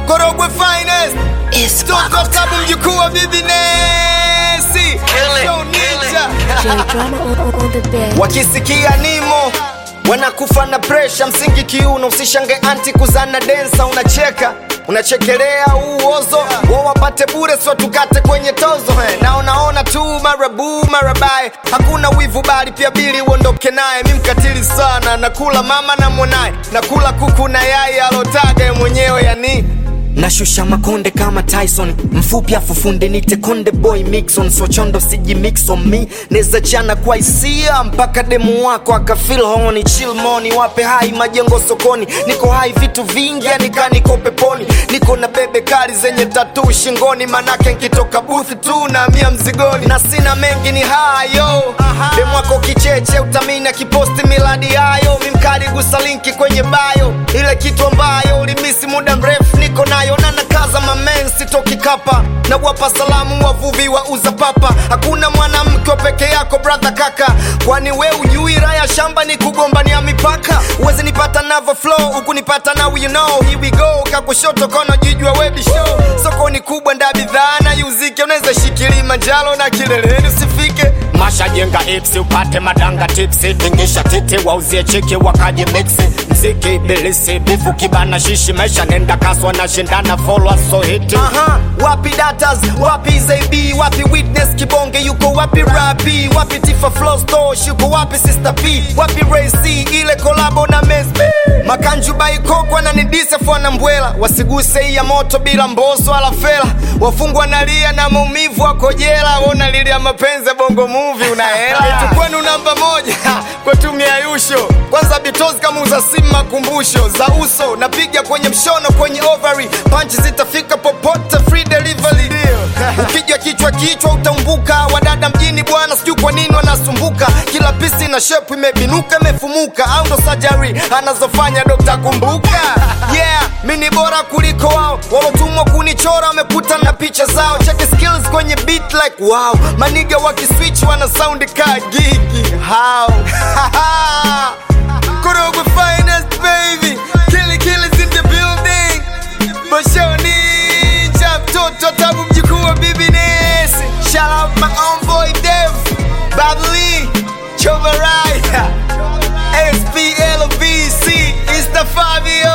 Korogwe finest It's Toka Wako kabu time. mjukuu wa bibi Nesi Show ninja J drama on, on, on the bed. wakisikia nimo wanakufa na presha msingi kiuno usishange anti kuzana densa unacheka unachekelea uozo wa wapate bure sio tukate kwenye tozo he. na unaona tu marabu marabae hakuna wivu bali pia bili uondoke naye mi mkatili sana nakula mama na mwanaye nakula kuku na yai alotaga ye mwenyewe yani nashusha makonde kama tyson mfupi afufunde nite konde boy mixon sochondo siji mix on me neza chana kwa hisia mpaka demu wako akafil honi chill moni wape hai majengo sokoni niko hai vitu vingi anika niko peponi niko na bebe kali zenye tatu shingoni manake nkitoka buthi tu naamia mzigoni na sina mengi ni hayo demu wako kicheche utamina kiposti miladi hayo mimkali gusa linki kwenye bayo ile kitu ambayo ulimisi muda mrefu niko nayo na nakaza mamen sitoki kapa na wapa salamu wavuvi wa uza papa hakuna mwanamke wa peke yako brother kaka kwani we ujui raya shamba ni kugombania mipaka uwezi nipata navo flow huku nipata now you know here we go kakushoto kono jijua webi show soko ni kubwa nda bidhaa na yuzike unaweza shikili manjalo na kileleni usifike masha jenga ipsi upate madanga tipsi tingisha titi wauzie chiki wakaji miksi mziki bilisi bifu kibana shishi maisha nenda kaswa na shindana follow so hiti Aha, wapi datas wapi zab wapi witness kibonge yuko wapi rapi wapi tifa flow store yuko wapi sister p wapi rac ile kolabo na mesb makanju baikokwa na nidisefo na mbwela wasiguse hii ya moto bila mboso ala fela wafungwa nalia na maumivu wako jela wona lilia mapenzi ya bongo muvi unahela Eti kwenu namba moja kwa tumia yusho kwanza bitozi kama uza simu makumbusho za uso napiga kwenye mshono kwenye ovary panchi zitafika popote free delivery ukija kichwa kichwa utaumbuka wadada mjini bwana sijui kwa nini wanasumbuka kila pisi na shepu imebinuka imefumuka au ndo sajari anazofanya dokta kumbuka yeah mi ni bora kuliko wao walotumwa kunichora wamekuta na picha zao cheki skills kwenye beat like wow maniga wakiswitch wana sound ka gigi how Korogwe finest baby Killy kills in the building Basho ninja mtoto tabu mjukuu wa bibi Nesi Shout out my own boy Dev Babli Chovaraya SPLVC Insta Fabio